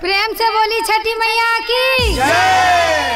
प्रेम से बोली छठी मैया की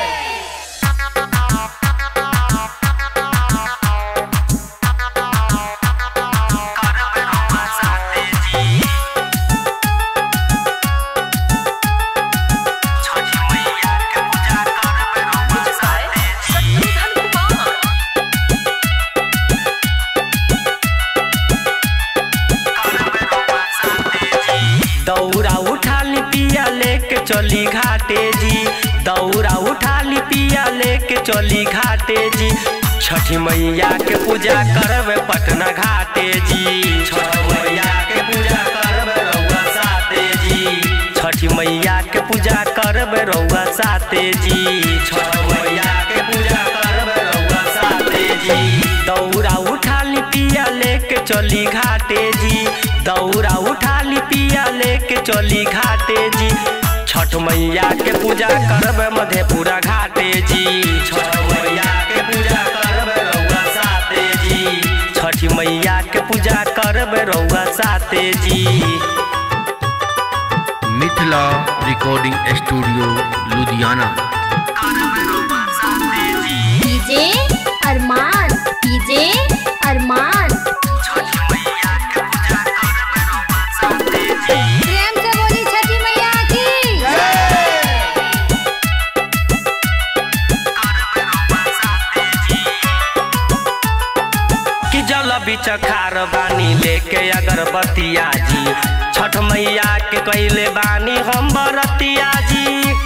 दौरा उठा ली पिया लेके चली घाटे जी दौरा उठा ली पिया लेके चली घाटे जी छठी मैया के पूजा करबे पटना घाटे जी छठ मैया के पूजा करबे रउआ साथे जी छठी मैया के पूजा करबे रउआ साथे जी छठ मैया के पूजा करबे रउआ साथे जी दौरा उठा ली पिया लेके चली घाटे जी दौरा उठा ली पिया लेके चली घाटे जी छठ मैया के पूजा करबे मधेपुरा घाटे जी छठ मैया के पूजा करबे रउआ साथे जी छठ मैया के पूजा करबे रउआ साथे जी Mithila recording studio Ludhiana DJ Arman DJ Arman प्रेम से बोली छठी मैया की कि जल बिच खार बानी लेके अगरबत्तिया जी छठ मैया के कैले बानी हम बरतिया जी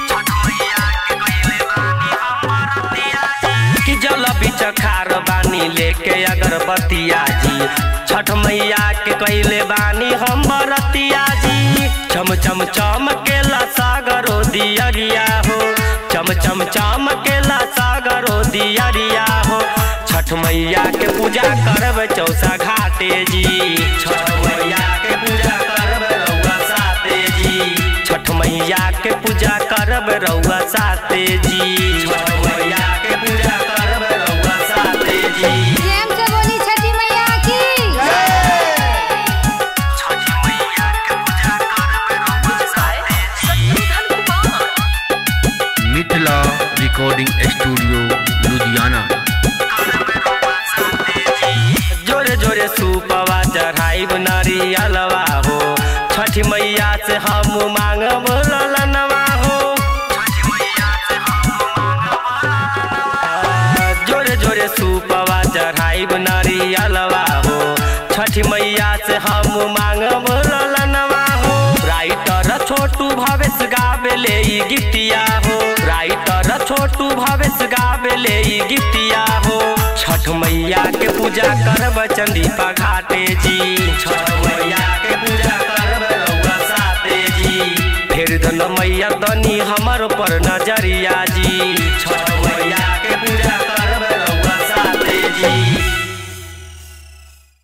कि जल बिच खार बानी लेके अगरबत्तिया जी छठ मैया के कैले बानी हम बरतिया जी चम चम चमकेला सागरो दियरिया हो चम चम चमकेला सागरो दियरिया हो छठ मैया के पूजा करब चौसा घाटे जी छठ मैया के पूजा करब रउआ साथे जी छठ मैया के पूजा करब रउआ साथे जी छठ मैया के पूजा करब रउआ साथे जी प्रेम से बोली छठी मैया की मिथिला रिकॉर्डिंग स्टूडियो लुधियाना जोरे जोरे सूपवा चढ़ाइब नरियलवा हो छठ मैया से हम मांगब ललनवा हो जोरे जोरे सूपवा चढ़ाइब नरियलवा हो छठ मैया से हम मांगब ललनवा हो राइटर छोटू भवेश गावे ले ई गीतिया हो राइटर छोटू भवेश गावे ले ई गीतिया हो छठ मैया के पूजा करब चंदीपा घाटे जी छठ मैया के पूजा करब रउआ साथे जी फेर दन मैया तनी हमर पर नजरिया जी